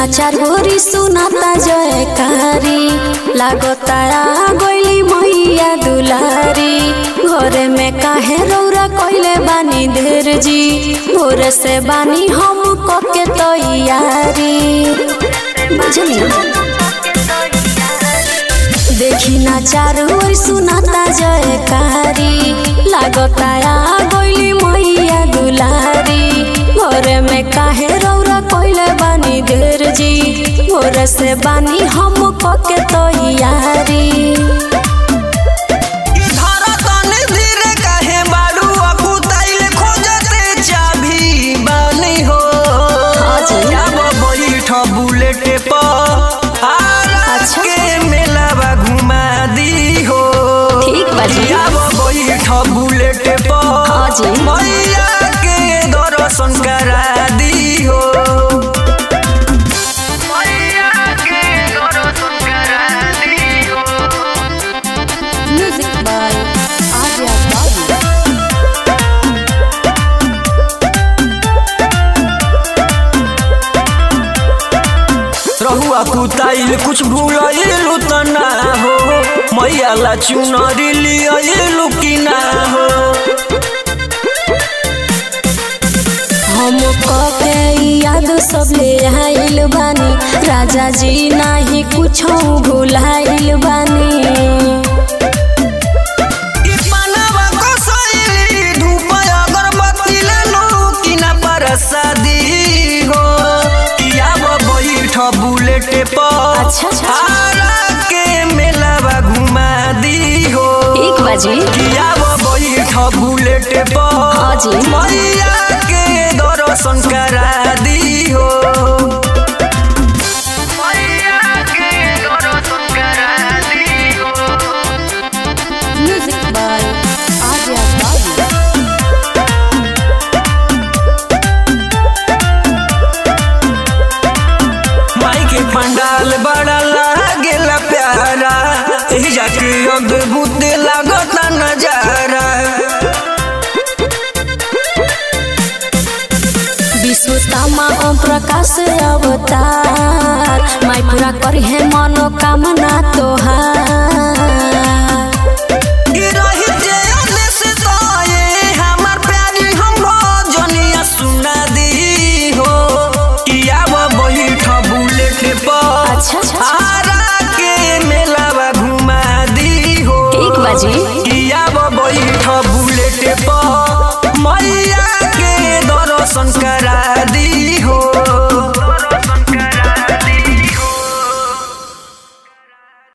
ना चार भोरी सुनाता जयकारी लागता गइली मैया दुलारी घरे में काहे रौरा कइले बानी ढेर जी भोर से बानी हम कके तैयारी बुझली देखी ना चारू ओर सुनाता जयकारी लागता गइली मैया दुलारी घरे में काहे रौरा कइले बानी ढेर जी भोर से बानी हम कके तैयारी धारा तने धीरे काहे बाड़ू अकुताइल खोजते चाभी बानी हो जी। जाब बैठ बुलेटे पर आरा अच्छा। के मेलावा घुमा दी हो ठीक बा जी। जाब बैठ बुलेटे पर हाँ जी। मैया के दर्शन करा दी हो मैया के दर्शन करा दी हो म्यूजिक बाय आर्या बाबू रहुआ कुताइल कुछ भूलइलु त ना हो मैया ला चुनरी लियलु कि ना हो हम कके याद सब ले आइल बानी राजा जी नाही कुछो भुलाइल बानी ई पानवा कसैली धूप अगरबत्ती लेलु कि ना परसादी हो किया बैठ बुलेट पर अच्छा, अच्छा। आरा के मेलावा घुमा दी हो एक बाजी किया बैठ बुलेट पर हाँ जी। मैया के दर्शन करा दी हो मैया के दर्शन करा दी हो म्यूजिक बाय आर्या बाबू माई के पंडाल बड़ा लागेला प्यारा एही जाके अद्भुत लागता नजारा विश्वतामा ओम प्रकाश अवतार माई पूरा करी है मनोकामना तोहार